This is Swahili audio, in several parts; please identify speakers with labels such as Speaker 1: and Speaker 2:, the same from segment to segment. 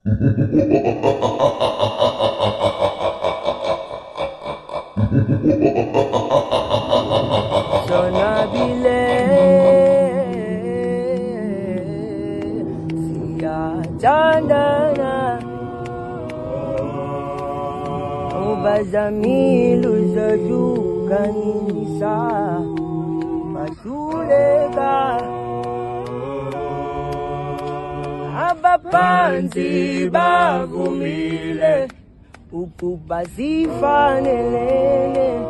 Speaker 1: Sona bile siyajandana ubazamilu zajukanisa basuleka abapanzi bavumile ukuba zifanelene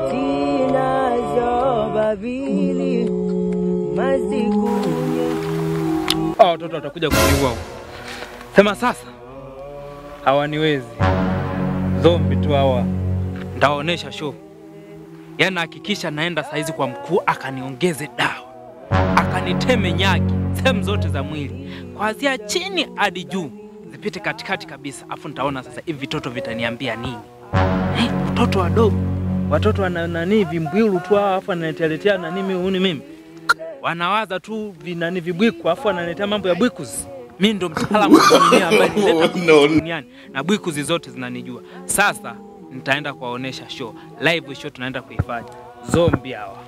Speaker 1: zinazo babili mazikunye
Speaker 2: Hawa watoto watakuja kuniua huko. Sema sasa, hawaniwezi zombi tu hawa, ndawaonesha show. Yaani nahakikisha naenda saizi kwa mkuu akaniongeze dawa, akaniteme nyaki sehemu zote za mwili, kuanzia chini hadi juu, zipite katikati kabisa, afu nitaona sasa hivi vitoto vitaniambia nini. Eh, watoto wadogo, watoto wana nani vimbwilu tu hawa, afu ananiletea nani mimi huni mimi wanawaza tu vinani vibwiku afu wanaletea mambo ya bwikuzi. Mi ndo mtaalamu wa dunia ambaye nileta bwikuzi duniani na bwikuzi zote zinanijua. Sasa nitaenda kuwaonesha show live, show tunaenda kuifanya zombi hawa.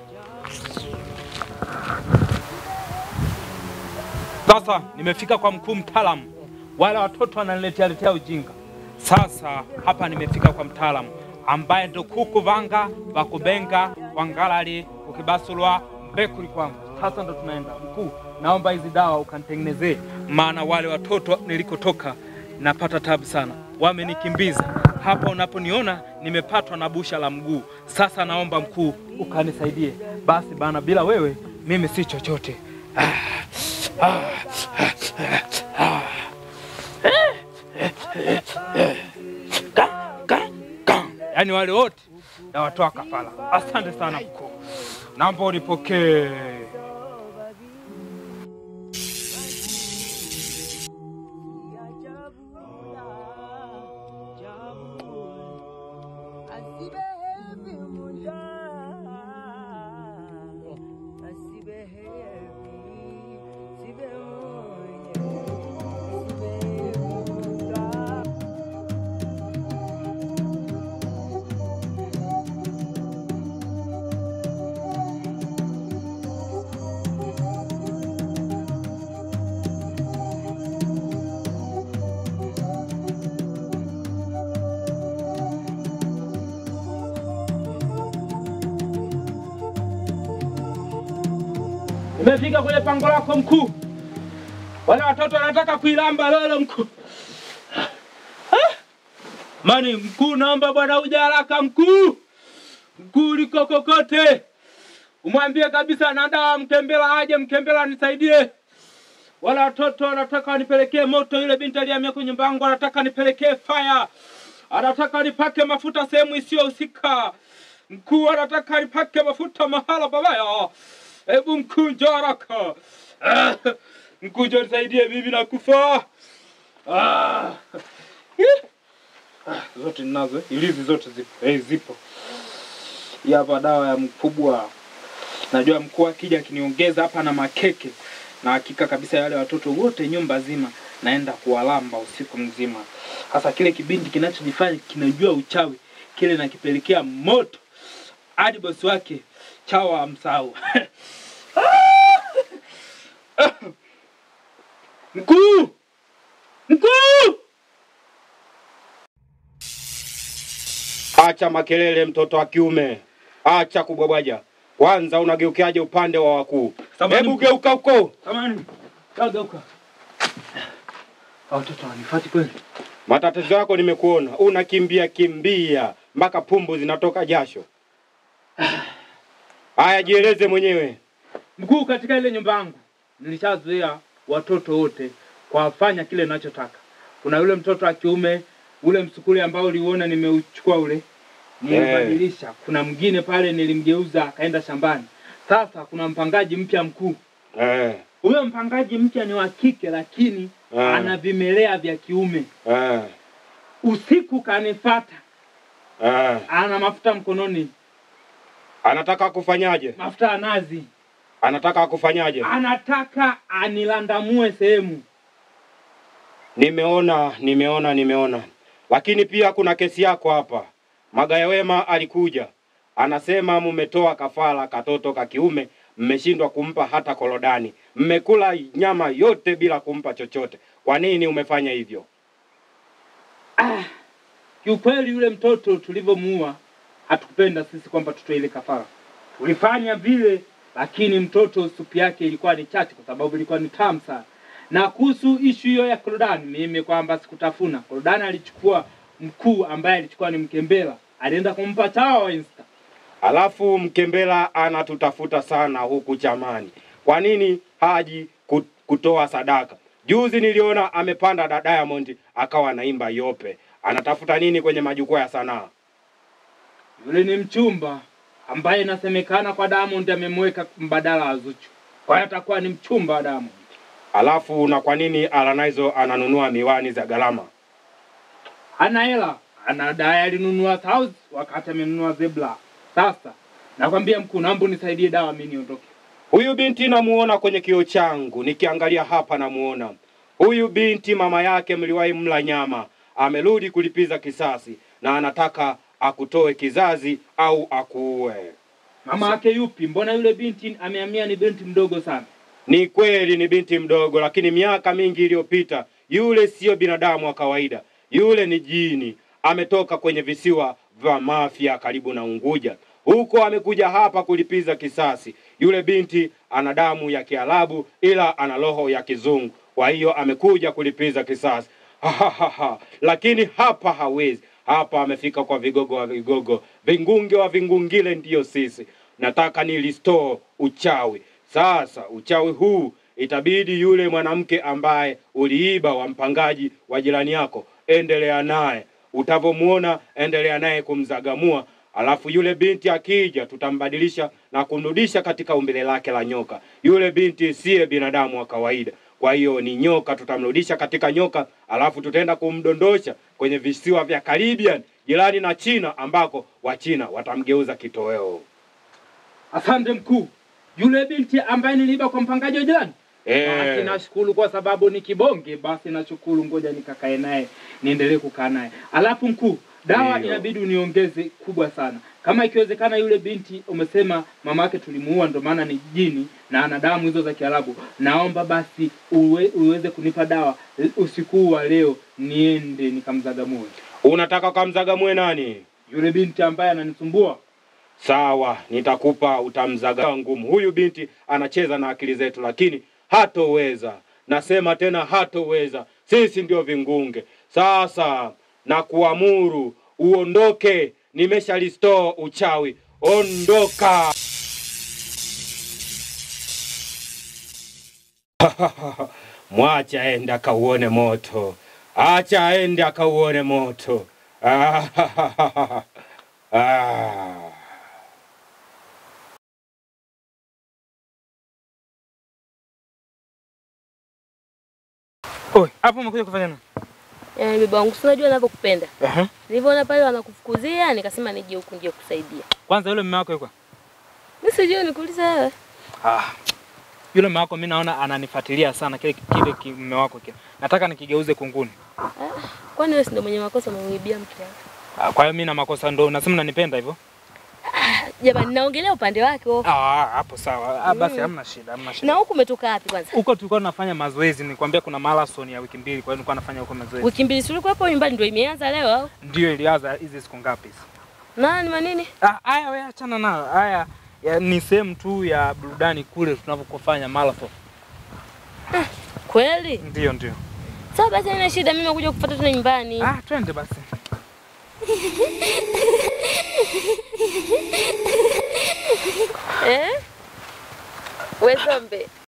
Speaker 2: Sasa nimefika kwa mkuu mtaalamu, wale watoto wananiletea letea ujinga. Sasa hapa nimefika kwa mtaalamu ambaye ndo kuku vanga vakubenga wangalali ukibasulwa mbekuli kwangu. Sasa ndo tunaenda mkuu, naomba hizi dawa ukanitengenezee, maana wale watoto nilikotoka napata tabu sana, wamenikimbiza hapa. Unaponiona nimepatwa na busha la mguu, sasa naomba mkuu ukanisaidie. Basi bana, bila wewe mimi si chochote. Ah, ah, ah, Ka, ka, ka. Yaani wale wote nawatoa kafara. Asante sana mkuu, naomba unipokee. Umefika kwenye pango lako mkuu. Wale watoto wanataka kuilamba lolo mkuu. Ah! Mani mkuu, naomba bwana uje haraka mkuu. Mkuu uliko kokote. Umwambie kabisa na dawa Mkembela aje, Mkembela nisaidie. Wale watoto wanataka wanipelekee moto, yule binti alihamia kwenye nyumba yangu anataka nipelekee fire. Anataka nipake mafuta sehemu isiyohusika. Mkuu anataka nipake mafuta mahala pabaya. Hebu mkuu njoo haraka. Ah, Mkuu njoo nisaidie, mimi nakufa. Ah. Ih. Ah, zote ninazo, ilizi zote zipo. Eh, zipo. Hii hapa dawa ya mkubwa. Najua mkuu akija akiniongeza hapa na makeke, na hakika kabisa yale watoto wote nyumba zima naenda kuwalamba usiku mzima. Sasa kile kibindi kinachojifanya kinajua uchawi, kile nakipelekea moto hadi bosi wake chawa amsahau. Mkuu! Mkuu!
Speaker 3: Acha makelele, mtoto wa kiume, acha kubwabwaja. Kwanza unageukiaje upande wa wakuu?
Speaker 2: Samahani,
Speaker 3: Hebu
Speaker 2: mkuu.
Speaker 3: geuka huko.
Speaker 2: Samani, kageuka. Watoto wanifati kweli?
Speaker 3: Matatizo yako nimekuona, unakimbia kimbia mpaka pumbu zinatoka jasho. Haya, jieleze mwenyewe.
Speaker 2: Mkuu, katika ile nyumba yangu nilishazoea watoto wote kuwafanya kile ninachotaka. Kuna yule mtoto wa kiume ule msukuli ambao uliuona nimeuchukua ule nilibadilisha. Kuna mwingine pale nilimgeuza akaenda shambani. Sasa kuna mpangaji mpya mkuu.
Speaker 3: Eh,
Speaker 2: Huyo mpangaji mpya ni wa kike, lakini
Speaker 3: Ah.
Speaker 2: ana vimelea vya kiume.
Speaker 3: eh,
Speaker 2: Usiku kanifata,
Speaker 3: eh.
Speaker 2: ana mafuta mkononi,
Speaker 3: Anataka kufanyaje?
Speaker 2: mafuta ya nazi.
Speaker 3: Anataka kufanyaje?
Speaker 2: Anataka anilandamue sehemu.
Speaker 3: Nimeona, nimeona, nimeona. Lakini pia kuna kesi yako hapa. Magaya Wema alikuja anasema mmetoa kafara katoto ka kiume, mmeshindwa kumpa hata korodani, mmekula nyama yote bila kumpa chochote. Kwa nini umefanya hivyo?
Speaker 2: Kiukweli yule mtoto tulivyomuua, hatukupenda sisi kwamba tutoe ile kafara. Tulifanya vile, lakini mtoto supu yake ilikuwa ni chache, kwa sababu ilikuwa ni tamu sana. Na kuhusu ishu hiyo ya korodani, mimi kwamba sikutafuna korodani, alichukua mkuu ambaye alichukua ni Mkembela, alienda kumpa chawa insta.
Speaker 3: Alafu Mkembela anatutafuta sana huku chamani. Kwa nini haji ku- kutoa sadaka? Juzi niliona amepanda da Diamond akawa anaimba yope. Anatafuta nini kwenye majukwaa ya sanaa?
Speaker 2: Yule ni mchumba ambaye inasemekana kwa Diamond amemweka mbadala wa Zuchu, kwa hiyo atakuwa ni mchumba wa Diamond.
Speaker 3: Alafu na kwa nini Alanizo ananunua miwani za gharama?
Speaker 2: hana hela, anadai alinunua South wakati amenunua Zebra. Sasa nakwambia mkuu, naomba unisaidie dawa mimi niondoke.
Speaker 3: Huyu binti namuona kwenye kioo changu, nikiangalia hapa namuona huyu binti, mama yake mliwahi mla nyama, amerudi kulipiza kisasi na anataka akutoe kizazi au akuue.
Speaker 2: Mama yake yupi? Mbona yule binti amehamia ni binti mdogo sana.
Speaker 3: Ni kweli ni binti mdogo, lakini miaka mingi iliyopita yule siyo binadamu wa kawaida, yule ni jini. Ametoka kwenye visiwa vya Mafia karibu na Unguja, huko amekuja hapa kulipiza kisasi. Yule binti ana damu ya Kiarabu ila ana roho ya Kizungu, kwa hiyo amekuja kulipiza kisasi. Lakini hapa hawezi, hapa amefika kwa vigogo wa vigogo, vingunge wa vingungile, ndiyo sisi. Nataka ni restore uchawi sasa uchawi huu itabidi yule mwanamke ambaye uliiba wa mpangaji wa jirani yako, endelea naye. Utavyomuona, endelea naye kumzagamua, alafu yule binti akija, tutambadilisha na kumrudisha katika umbile lake la nyoka. Yule binti siye binadamu wa kawaida, kwa hiyo ni nyoka. Tutamrudisha katika nyoka, alafu tutaenda kumdondosha kwenye visiwa vya Caribbean jirani na China, ambako Wachina watamgeuza kitoweo.
Speaker 2: Asante mkuu. Yule binti ambaye niliiba kwa mpangaji wa jirani
Speaker 3: Eh.
Speaker 2: basi nashukuru kwa sababu ni kibonge, basi nashukuru, ngoja nikakae naye niendelee kukaa naye. Alafu mkuu, dawa
Speaker 3: Ndiyo.
Speaker 2: inabidi uniongeze kubwa sana, kama ikiwezekana. Yule binti umesema mama yake tulimuua, ndo maana ni jini na ana damu hizo za Kiarabu. Naomba basi uwe, uweze kunipa dawa usiku wa leo, niende nikamzagamue
Speaker 3: Unataka kamzagamue nani?
Speaker 2: yule binti ambaye ananisumbua.
Speaker 3: Sawa, nitakupa utamzaga ngumu. Huyu binti anacheza na akili zetu, lakini hatoweza. Nasema tena hatoweza. Sisi ndio vingunge. Sasa na kuamuru uondoke, nimesha restore uchawi. Ondoka. Mwacha aende akauone moto, acha aende akauone moto. Ah.
Speaker 2: Oi, hapo umekuja kufanya nini?
Speaker 4: Yaani baba wangu si unajua ninavyokupenda.
Speaker 2: Ehe.
Speaker 4: Nilivyoona pale wanakufukuzia nikasema nije huku nje kusaidia.
Speaker 2: Kwanza yule mume wako yuko?
Speaker 4: Mimi sijui nikuulize wewe.
Speaker 2: Ah. Yule mume wako mimi naona ananifuatilia sana kile kile ki- mume wako kile. Nataka nikigeuze kunguni.
Speaker 4: Kwani wewe si ndio mwenye makosa umemwibia mke wako?
Speaker 2: Ah, kwa hiyo mimi na makosa ndo unasema unanipenda hivyo?
Speaker 4: Jamani naongelea upande wake wewe.
Speaker 2: Ah, hapo sawa. Ah, basi hamna shida, hamna
Speaker 4: Na
Speaker 2: shida.
Speaker 4: huku umetoka wapi kwanza?
Speaker 2: Huko tulikuwa tunafanya mazoezi, nikwambia kuna marathon ya wiki mbili, kwa hiyo nilikuwa nafanya huko mazoezi.
Speaker 4: Wiki mbili si ulikuwa hapo nyumbani ndio imeanza leo au?
Speaker 2: Ndio ilianza hizi siku ngapi hizi?
Speaker 4: Nani manini?
Speaker 2: Ah, haya wewe achana nayo. Haya ya, ni sehemu tu ya burudani kule tunavyofanya marathon.
Speaker 4: Kweli?
Speaker 2: Ndio, ndio.
Speaker 4: Sawa basi haina shida mimi nakuja kufuata tena nyumbani.
Speaker 2: Ah, twende basi.
Speaker 4: Eh? Wewe zombe.